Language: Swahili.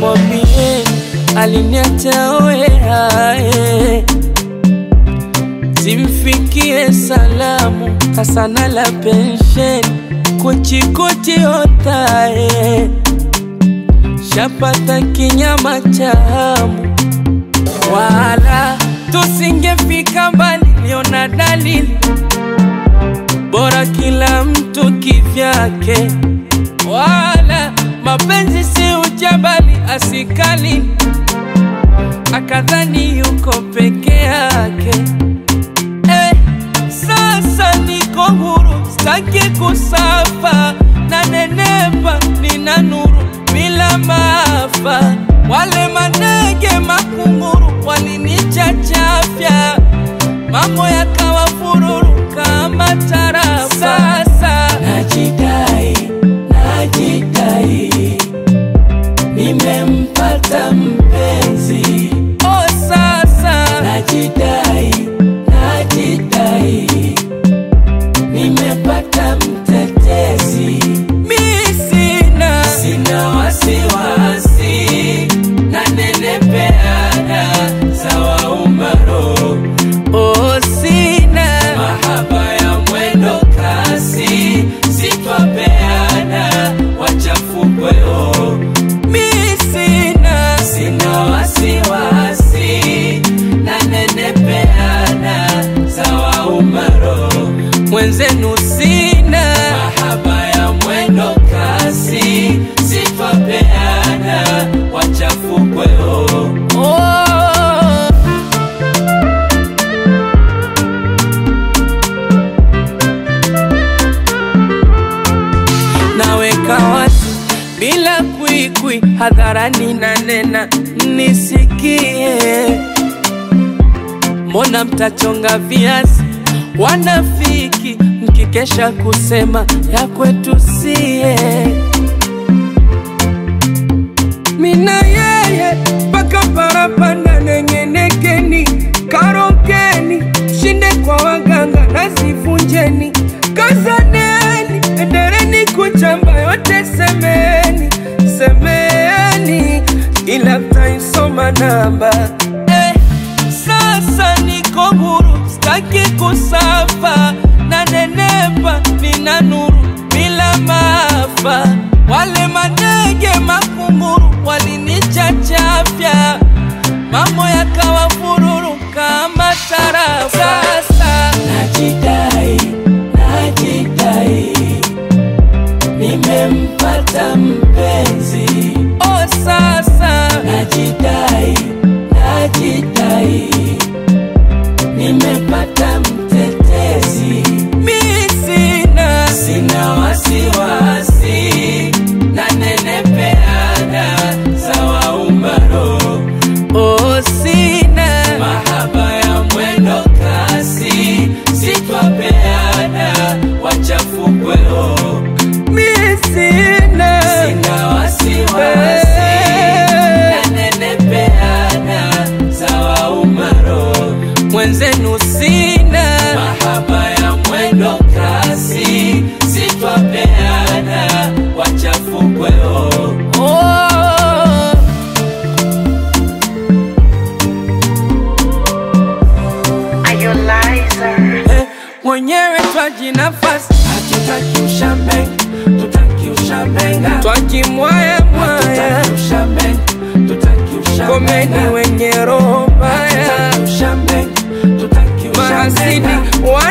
mwambie aliniacha oeae zimfikie salamu kasana la pensheni kuchikuchi otae shapata kinyama cha hamu wala tusingefika mbali, liona dalili bora kila mtu kivyake, wala mapenzi si ujabali asikali akadhani yuko peke yake. Eh, sasa niko huru, staki kusafa na nenepa, nina nuru bila maafa. Wale manege makunguru walinichachafya, mambo yakawa fururu kama tarafa. Sasa najidai, najidai, nimempata mpenzi. Oh, sasa najidai, najidai, nimepata mtetezi. Mi sina, sina wasiwasi, nanenepeana sawa umaro. Oh, sina mahaba ya mwendo kasi, sitwapeana wachafukweo. Mi sina, sina wasiwasi, nanenepeana sawa umaro. Mwenzenu sina mahaba ya mwendo kasi, sitwapeana wachafukweo. Oh. naweka wazi bila kwikwi hadharani na nena nisikie mbona mtachonga viazi wanafiki mkikesha kusema ya kwetu sie mina yeye mpaka parapanda nengenekeni karokeni shinde kwa waganga nazivunjeni kazaneni endereni kuchamba yote semeni semeni ila mtaisoma namba eh, sasa niko huru staki kusafa na nenepa nina nuru bila maafa wale manege makunguru walinichachafya mambo yakawa fururu kama tarafa sasa najidai najidai nimempata mpenzi oh sasa najidai najidai nimepata mtetezi mi sina sina wasiwasi nanenepeana sawa umaro oh sina mahaba ya mwendo kasi sitwapeana wachafukweo mi sina sina wasiwasi nanenepeana sawa umaro mwenzenu sina mahaba ya mwendo kasi sitwapeana wachafukweo oh. Are you liar? Eh, mwenyewe twaji nafasi hatutaki ushambe tutaki ushambenga twajimwaya mwaya ushambe tutaki ushambenga komeni wenye roho mbaya Ushambe, tutaki mahasidi ushambenga. wa